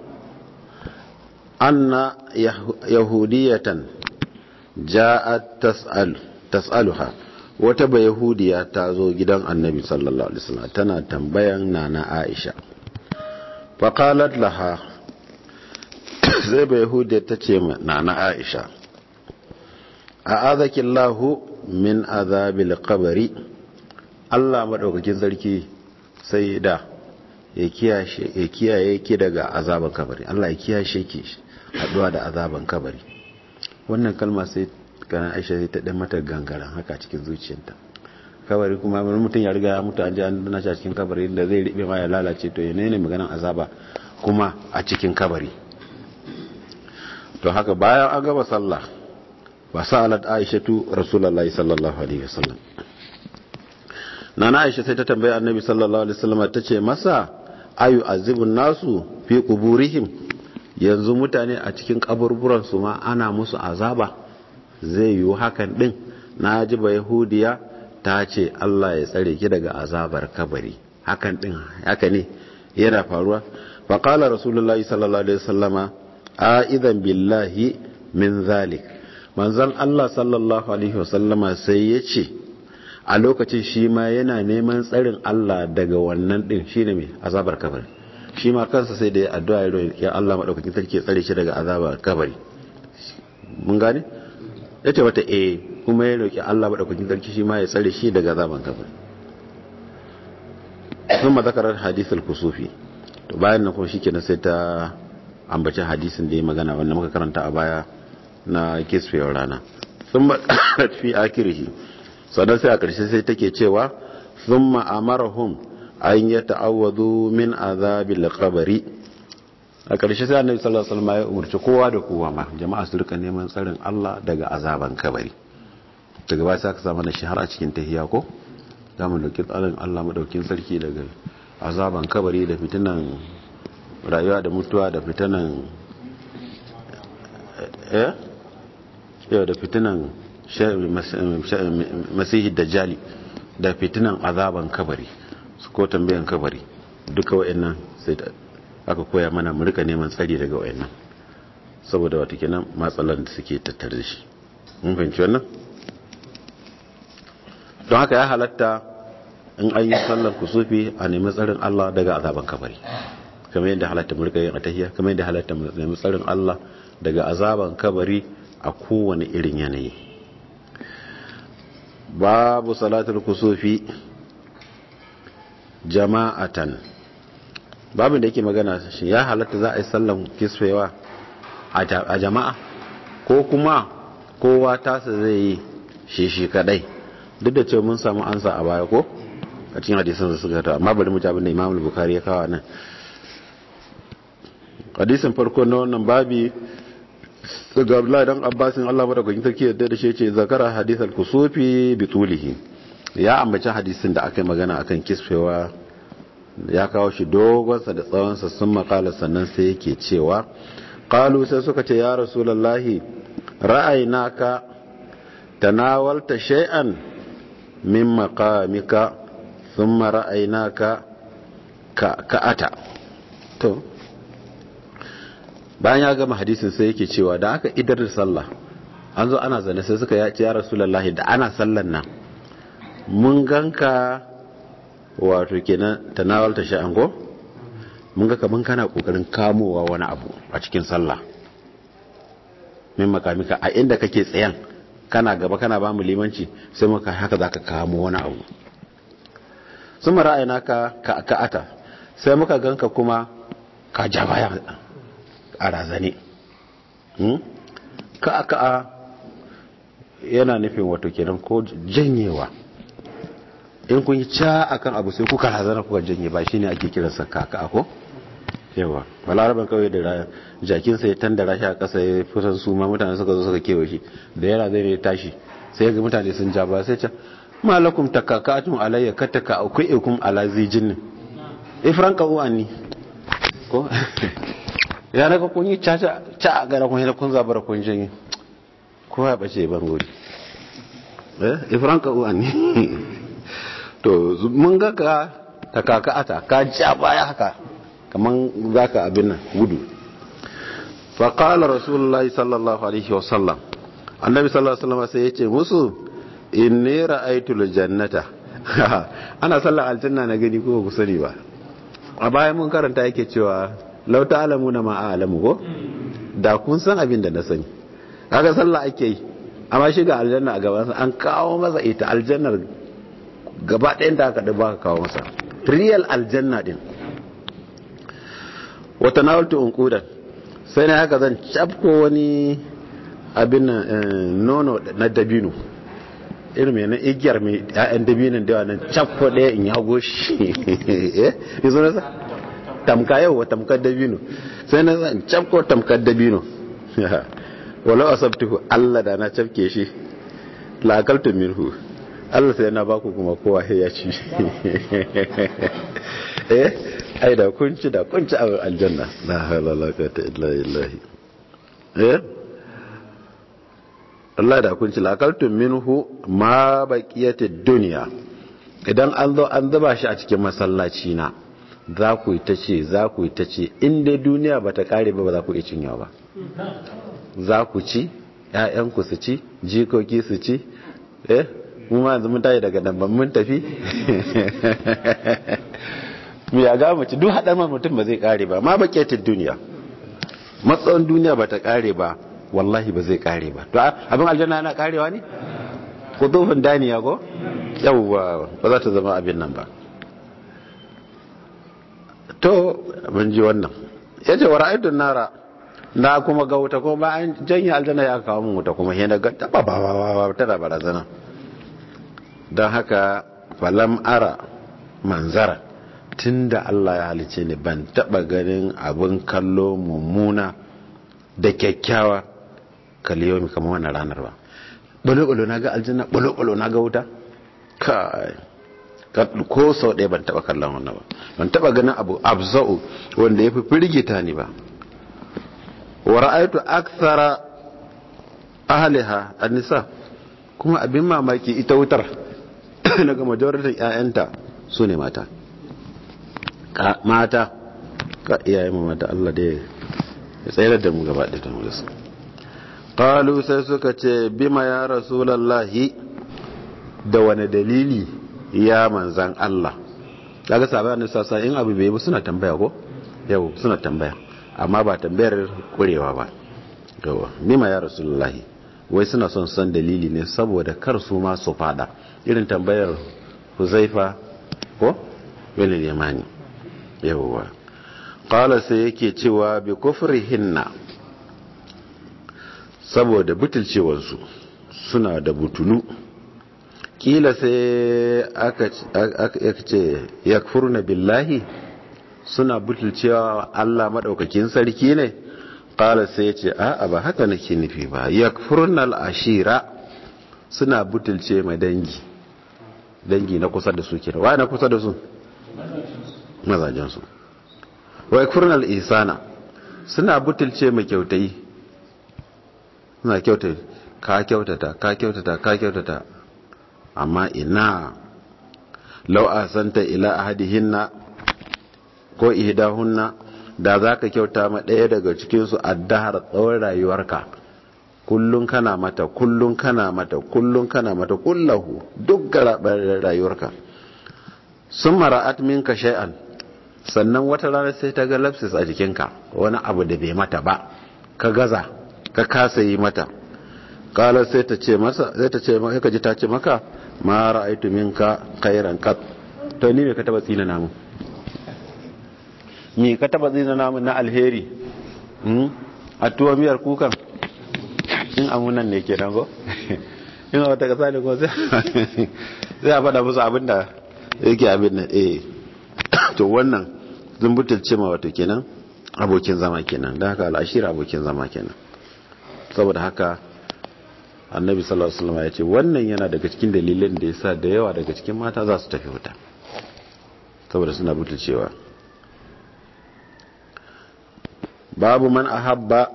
anna yahudiyatan ja'at tas'al tas'aluha wata ba yahudiya ta zo gidan annabi sallallahu alaihi wasallam tana tambayan nana Aisha fa qalat laha zai ba yahudiya ta ce nana Aisha a'adaki Allahu min azabil qabri Allah madaukakin sarki sai da ya kiyaye ki daga azaban kabari Allah ya kiyashe ki haduwa da azaban kabari wannan kalma sai kana Aisha sai ta dan mata gangaren haka cikin zuciyarta kabari kuma wani mutum ya riga ya mutu an ji an dana shi a cikin kabari da zai ribe ma ya lalace to yana ne maganan azaba kuma a cikin kabari to haka bayan an gaba sallah wa sa'alat aishatu rasulullahi sallallahu alaihi wasallam nana aisha sai ta tambaye annabi sallallahu alaihi wasallam ta ce masa ayu azibun nasu fi quburihim yanzu mutane a cikin kaburburan su ma ana musu azaba zai yi hakan din na ji ba yahudiya ta ce Allah ya tsare ki daga azabar kabari hakan din haka ne yana faruwa fa qala rasulullahi sallallahu alaihi wasallama a idan billahi min zalik manzon Allah sallallahu alaihi wasallama sai ya ce a lokacin shi ma yana neman tsarin Allah daga wannan din shine mai azabar kabari shi ma kansa sai da ya addu'a ya roƙi Allah madaukakin sarki ya tsare shi daga azabar kabari mun gane yace wata eh kuma ya roƙi Allah madaukakin sarki shi ma ya tsare shi daga azabar kabari sun mazakarar hadisul kusufi to bayan nan kuma shikenan sai ta ambaci hadisin da ya magana wanda muka karanta a baya na kisfewar rana sun makarar fi akirihi sannan sai a ƙarshe sai take cewa sun ma'amarahun an yi ta'awadu min azabil kabari a ƙarshe sai annabi sallallahu alaihi wasallam ya umarci kowa da kowa ma jama'a su rika neman tsarin Allah daga azaban kabari daga baya sai aka samu na shahara cikin tahiya ko za mu dauki tsarin Allah madaukin sarki daga azaban kabari da fitinan rayuwa da mutuwa da fitinan eh yau da fitinan masihi dajjali da fitinan azaban kabari su ko tambayan kabari duka wa'annan sai aka koya mana mu rika neman tsari daga wa'annan saboda wata kenan matsalan da suke tattare da shi mun fahimci wannan don haka ya halatta in an yi sallar kusufi a nemi tsarin Allah daga azaban kabari kamar yadda halatta mu rika yin atahiya kamar yadda halatta mu nemi tsarin Allah daga azaban kabari a kowane irin yanayi babu salatul kusufi jama'atan babin da yake magana shi ya halatta za a yi sallan kisfewa a jama'a ko kuma kowa tasa zai yi shi shi kadai duk da cewa mun samu ansa a baya ko a cikin hadisan da suka ta amma bari mu ji abin da Imam Bukhari ya kawo nan hadisin farko na wannan babi daga Abdullahi dan Abbasin Allah madaukakin sarki yadda da shi ce zakara hadith al-kusufi bi tulihi ya ambaci hadisin da aka yi magana akan kisfewa ya kawo shi dogonsa da tsawonsa sun makala sannan sai yake cewa qalu sai suka ce ya rasulullahi ra'aynaka tanawalta shay'an min maqamika thumma ra'aynaka ka ka'ata to bayan ya gama hadisin sai yake cewa da aka idar da sallah an zo ana zane sai suka yace ya rasulullahi da ana sallan nan mun ganka wato kenan tanawal ta sha'an ko mun ga kaman kana kokarin kamowa wani abu a cikin sallah min makamika a inda kake tsayan kana gaba kana ba mu limanci sai muka haka zaka kamo wani abu sun ra'ayina ka ka ata sai muka ganka kuma ka ja baya a razane ka ka yana nufin wato kenan ko janyewa in kun yi ca akan abu sai kuka razana kuka janye ba shine ake kiransa kaka ko yawa balaraban kawai da jakin sai tandara shi a kasa ya fitan su ma mutane suka zo suka kewa shi da yara zai ne tashi sai ga mutane sun ja ba sai ca malakum takakatun alayya kataka akwai ikum ala zijin ifran ka uwani ko ya naga kun yi ca ca a gara kun yi kun zabara kun janye ko ya bace ban gori eh ifran ka uwani to mun ga ka ta kaka'ata ka ja baya haka kaman zaka abin nan gudu fa qala rasulullahi sallallahu alaihi wasallam annabi sallallahu alaihi wasallam sai yace musu inni ra'aytul jannata ana sallar aljanna na gani ko ku sani ba a bayan mun karanta yake cewa law ta'lamuna ma a'lamu ko da kun san abin da na sani kaga sallah ake yi amma shi ga aljanna a gaban an kawo masa ita aljannar gaba ɗayan da aka ba ka kawo masa real aljanna din wata nawaltu unqudan sai na haka zan cafko wani abin nono na dabino irin mai na igiyar mai ya'yan dabinin da nan cafko ɗaya in yago shi eh yi zo nasa tamka yau wa tamkar dabino sai na zan cafko tamkar dabino walau asabtuhu Allah da na cafke shi la akaltu minhu Allah sai na baku kuma kowa ya ci eh ai da kunci da kunci a aljanna la hawla la quwwata illa billah eh Allah da kunci la akaltu minhu ma baqiyatid dunya idan an zo an zuba shi a cikin masallaci na za ku yi ta ce za ku yi ta ce in dai duniya ba ta kare ba ba za ku iya cinyawa ba za ku ci ‘ya'yanku su ci jikoki su ci eh mu ma yanzu mun tayi daga nan mun tafi mu ya ga mutu duk haɗar mutum ba zai kare ba ma baƙetin duniya matsayin duniya ba ta kare ba wallahi ba zai kare ba to abin aljanna yana karewa ne kudufin daniya ko yawwa ba za ta zama abin nan ba to mun ji wannan yace wa ra'aytun nara na kuma ga wuta kuma ba an janye aljanna ya kawo mun wuta kuma yana ga taba ba ba ba tana barazana don haka falam ara manzara tunda Allah ya halice ni ban taba ganin abin kallo mummuna da kyakkyawa kaliyomi kamar wannan ranar ba balo-balo na ga aljanna balo-balo na ga wuta kai ko sau ɗaya ban taba kallon wannan ba ban taba ganin abu abza'u wanda ya fi firgita ni ba wa ra'aytu akthara ahliha an-nisa kuma abin mamaki ita wutar daga majoritin ƴaƴanta su ne mata mata ka iyaye mu mata Allah da ya tsayar da mu gaba da ta mu qalu sai suka ce bima ya rasulullahi da wani dalili ya manzan Allah kaga sabanin sassa in abu bai bi suna tambaya ko yau suna tambaya amma ba tambayar kurewa ba gawa nima ya rasulullahi wai suna son san dalili ne saboda kar su ma su fada irin tambayar huzaifa ko wani limani yawwa qala sai yake cewa bi kufrihinna saboda butulcewarsu suna da butulu kila sai aka ce yakfuruna billahi suna butulcewa Allah maɗaukakin sarki ne ƙala sai ya ce a'a ba haka nake nufi ba yakfurnal ashira suna butulce mai dangi dangi na kusa da su kira wa na kusa da su mazajensu wa yakfurnal isana suna butulce mai kyautai suna kyautai ka kyautata ka kyautata ka kyautata amma ina lau asanta ila ahadihinna ko ihdahunna da zaka kyauta ma ɗaya daga cikin su addahar tsawon rayuwarka kullun kana mata kullun kana mata kullun kana mata kullahu duk rayuwarka sun mara'at minka shay'an sannan wata rana sai ta ga lapsis a jikinka wani abu da bai mata ba ka gaza ka kasa yi mata kala sai ta ce masa sai ta ce maka ji ta ce maka ma ra'aitu minka khairan qat to ni me ka taba tsina namu me ka taba tsina namu na alheri hmm a tuwa miyar kukan in amunan ne kenan go in wata kasa ne ko sai sai a faɗa musu abinda yake abin nan eh to wannan zumbutulce ma wato kenan abokin zama kenan da haka al'ashira abokin zama kenan saboda haka annabi sallallahu alaihi wasallam ya ce wannan yana daga cikin dalilin da yasa da yawa daga cikin mata za su tafi wuta saboda suna butulcewa babu man ahabba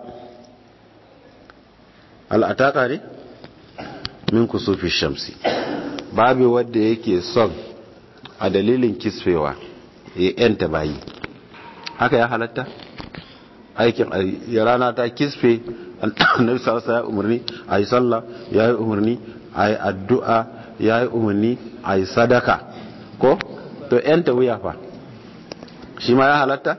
al'ataka ne min kusufi shamsi babu wanda yake son a dalilin kisfewa ya yanta bayi haka ya halatta aikin ya rana ta kisfe annabi sallallahu ya umarni a yi sallah ya yi umarni a yi addu'a ya yi umarni a yi sadaka ko to yanta wuya fa shi ma ya halatta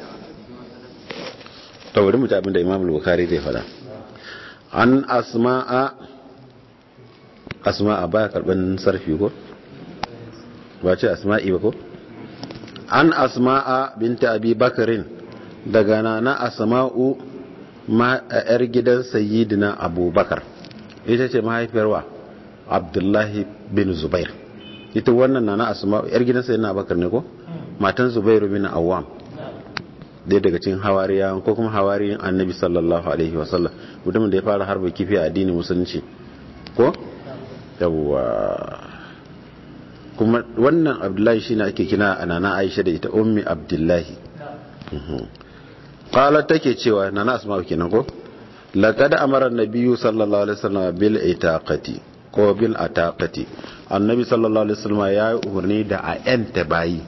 to bari mu ta abinda imam al-bukhari zai fada an asma'a asma'a baya karban sarfi ko ba ce asma'i ba ko an asma'a binta abi bakarin daga nana asma'u ma yar gidan sayyidina abubakar ita ce mahaifiyar wa abdullahi bin zubair ita wannan nana asma'u yar gidan sayyidina abubakar ne ko matan zubairu bin awwam dai daga cikin hawariya ko kuma hawariyin annabi sallallahu alaihi wasallam mutumin da ya fara harba kifi a addinin musulunci ko yawwa kuma wannan abdullahi shine ake kina a nana aisha da ita ummi abdullahi qalat take cewa nana asma'u kenan ko laqad amara an-nabiyyu sallallahu alaihi wasallam bil itaqati ko bil ataqati annabi sallallahu alaihi wasallam ya yi umarni da a yanta bayi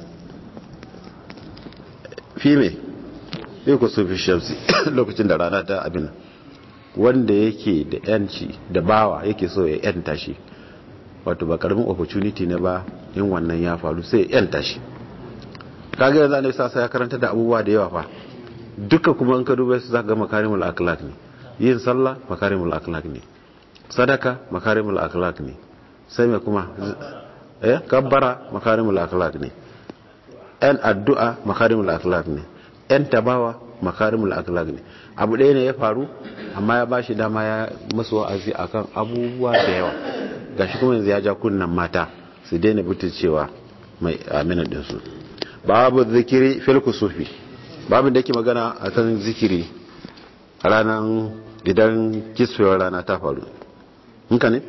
fi me sai ku sufi shamsi lokacin da rana ta abin wanda yake da yanci da bawa yake so ya yanta shi wato ba karamin opportunity ne ba in wannan ya faru sai ya yanta shi kaga yanzu annabi sa ya karanta da abubuwa da yawa fa duka kuma in ka duba su zaka ga makarimul akhlaq ne yin sallah makarimul akhlaq ne sadaka makarimul akhlaq ne sai me kuma eh kabbara makarimul akhlaq ne yan addu'a makarimul akhlaq ne yan tabawa makarimul akhlaq ne abu ɗaya ne ya faru amma ya bashi dama ya masu wa'azi akan abubuwa da yawa gashi kuma yanzu ya ja kunnan mata su daina cewa mai amina din su babu zikiri fil kusufi babu da yake magana akan zikiri ranar idan kisfewar rana ta faru hinka ne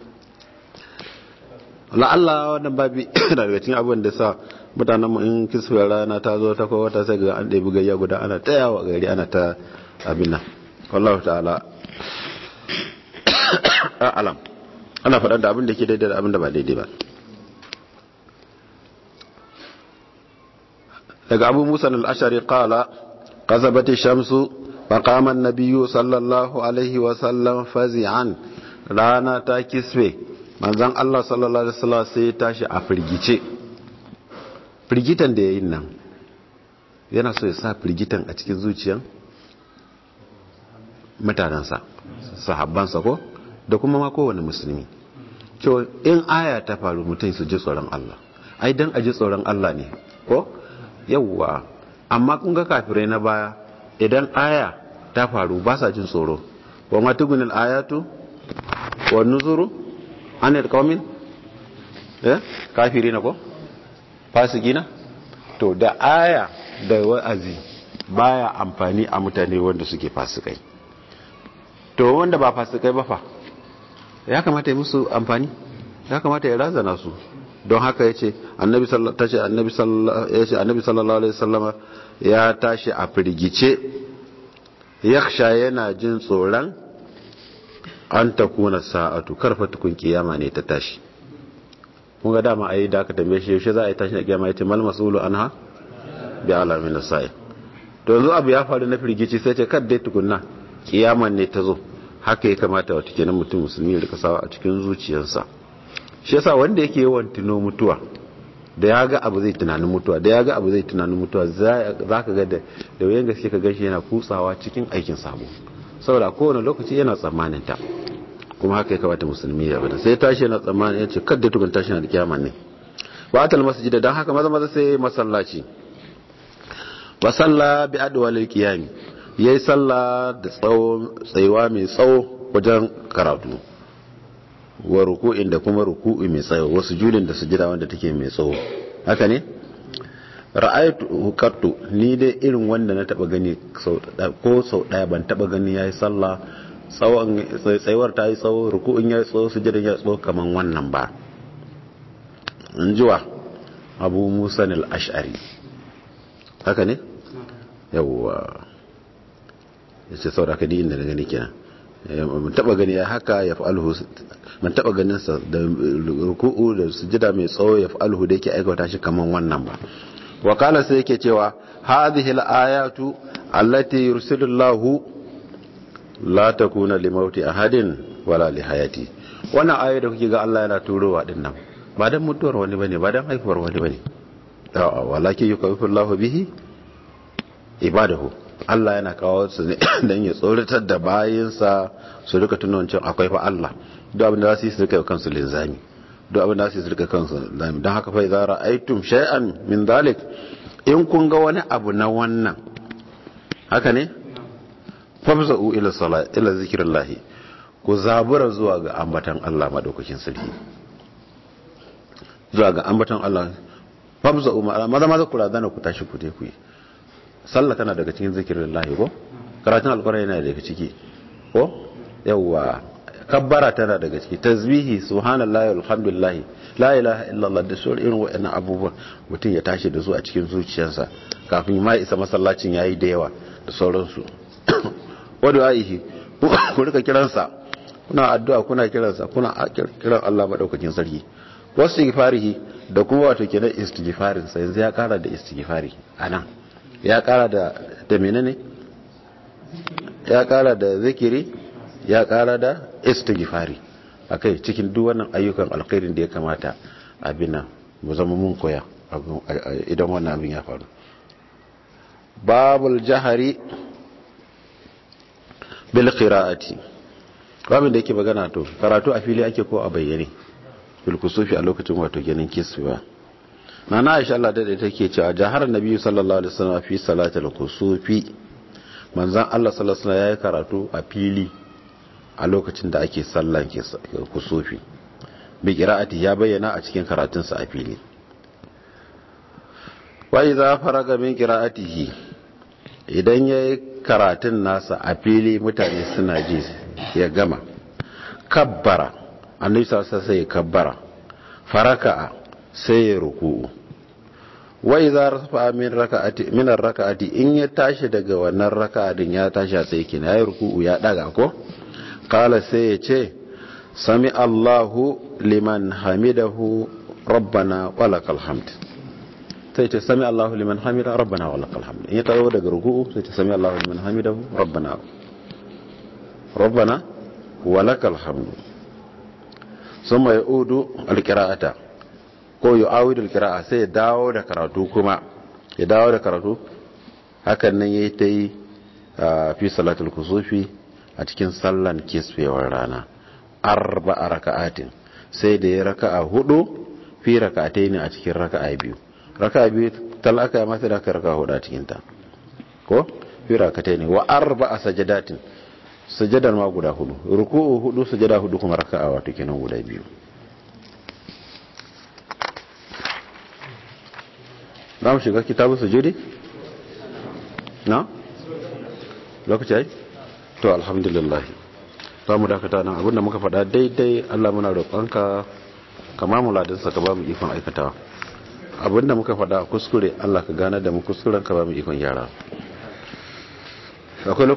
la'alla wannan babi da daga cikin abubuwan da sa mutanen mu in kisfewar rana ta zo ta kowa ta sai ga an ɗebi gayya guda ana ta yawa gari ana ta abin nan wallahu ta'ala alam ana faɗar da abin da ke daidai da abin da ba daidai ba daga abu musa al-ashari qala qazabati shamsu faqama an-nabiyyu sallallahu alaihi wa sallam fazi'an rana ta kisfe manzon Allah sallallahu alaihi wasallam sai ya tashi a firgice firgitan da yayin nan yana so ya sa firgitan a cikin zuciyan mutanensa sahabbansa ko da kuma ma kowane musulmi cewa in aya ta faru mutum su ji tsoron Allah ai dan a ji tsoron Allah ne ko yawwa amma kun ga kafirai na baya idan aya ta faru ba sa jin tsoro wa ma tugunil ayatu wa nuzuru anil qaumin eh kafiri na ko fasikina to da aya da wa'azi baya amfani a mutane wanda suke fasikai to wanda ba fasikai ba fa ya kamata ya musu amfani ya kamata ya razana su don haka ya ce annabi sallallahu alaihi wasallama ya tashi a firgice yaksha yana jin tsoron an ta kuna sa'atu karfa tukun kiyama ne ta tashi kun ga dama ayi da aka tambaye shi yaushe za a yi tashi na kiyama yace mal masulu anha bi alamin sa'i to yanzu abu ya faru na firgici sai ce kad dai tukunna kiyaman ne ta zo haka ya kamata wata kenan mutum musulmi ya rika sawa a cikin zuciyarsa shi yasa wanda yake yawan tuno mutuwa da ya ga abu zai tunanin mutuwa da ya ga abu zai tunanin mutuwa za ka ga da da wayan gaske ka gashi yana kutsawa cikin aikin sabo saboda kowane lokaci yana tsammanin ta kuma haka ya kamata musulmi ya bada sai tashi yana tsammanin ya ce kadda tukun tashi na da kiyama ne wa atal masjida dan haka maza maza sai masallaci wa salla bi adwalil qiyami yayi sallah da tsawo tsayuwa mai tsawo wajen karatu wa ruku'in da kuma ruku'i mai tsawo wasu julin da sujida wanda take mai tsawo haka ne ra'aytu qattu ni dai irin wanda na taba gani ko sau daya ban taba gani yayi sallah tsawon tsayuwar ta yi tsawo ruku'in yayi tsawo sujidan ya tsawo kaman wannan ba in jiwa abu musa al-ash'ari haka ne yawwa yace saboda ka di inda na gani kenan mun taba gani ya haka ya fa'alhu mun taba ganin sa da ruku'u da sujada mai tsawo ya fa'alhu da yake aikata shi kaman wannan ba wa qala sai yake cewa hadhihi al-ayatu allati yursilullahu la takuna limauti ahadin wala lihayati wannan ayoyi da kuke ga Allah yana turowa din nan ba dan mutuwar wani bane ba dan haifuwar wani bane a'a walakin yukawifu Allahu bihi ibadahu Allah yana kawo su ne dan ya tsoratar da bayinsa su rika tunan cewa akwai fa Allah duk abin da za su yi su rika kansu linzami duk abin da za su yi su rika kansu linzami don haka fa idza ra'aytum shay'an min dhalik in kun ga wani abu na wannan haka ne fafza'u ila salat ila zikrillah ku zabura zuwa ga ambatan Allah madaukakin sarki zuwa ga ambatan Allah fafza'u maza maza ku razana ku tashi ku je ku yi sallah tana daga cikin zikirin lahi ko karatun alkwarai yana daga ciki ko yawwa kabbara tana daga ciki tasbihi subhanallahi alhamdulillah la ilaha illallah da sauran irin waɗannan abubuwan mutum ya tashi da su a cikin zuciyarsa kafin ma isa masallacin yayi da yawa da sauransu wadda aihi ku rika kiransa kuna addu'a kuna kiransa kuna kiran Allah madaukakin sarki wasu istighfarihi da kuma wato kenan istighfarin sa yanzu ya kara da istighfari anan ya kara da da menene ya kara da zikiri ya kara da istighfari akai cikin duk wannan ayyukan alkhairin da ya kamata abin nan mu zama mun koya idan wannan abin ya faru babul jahari bil qira'ati babin da yake magana to karatu a fili ake ko a bayyane bil kusufi a lokacin wato ganin kiswa nana Aisha Allah da take cewa jahar nabi sallallahu alaihi wasallam fi salatil kusufi manzon Allah sallallahu alaihi wasallam yayi karatu a fili a lokacin da ake sallan kusufi bi qira'ati ya bayyana a cikin karatunsa a fili wa idza faraga min qira'atihi idan yayi karatun nasa a fili mutane suna ji ya gama kabbara annabi sallallahu alaihi wasallam sai kabbara faraka sai ya ruku'u wa idza rafa min raka'ati min ar-raka'ati in ya tashi daga wannan raka'a din ya tashi a tsaye kina yayi ruku'u ya daga ko kala sai ya ce sami Allahu liman hamidahu rabbana walakal hamd sai ce sami Allahu liman hamida rabbana walakal hamd in ya tawo daga ruku'u sai ce sami Allahu liman hamidahu rabbana rabbana walakal hamd summa yaudu alqira'ata ko yu'awidu alqira'a sai ya dawo da karatu kuma ya dawo da karatu hakan nan yayi ta yi fi salatul kusufi a cikin sallan kisfewar rana arba'a raka'atin sai da ya raka'a hudu fi raka'atai ne a cikin raka'a biyu raka'a biyu talaka ya mata da aka raka'a hudu a cikin ta ko fi raka'atai ne wa arba'a sajadatin sajadar ma guda hudu ruku'u hudu sajada hudu kuma raka'a wato kenan guda biyu za mu shiga kitabu sujudi na lokaci ai to alhamdulillah za mu dakata nan abinda muka faɗa daidai Allah muna roƙonka kama mu ladinsa ka ba mu ikon aikatawa abinda muka faɗa kuskure Allah ka gane da mu kuskuren ka ba mu ikon gyara akwai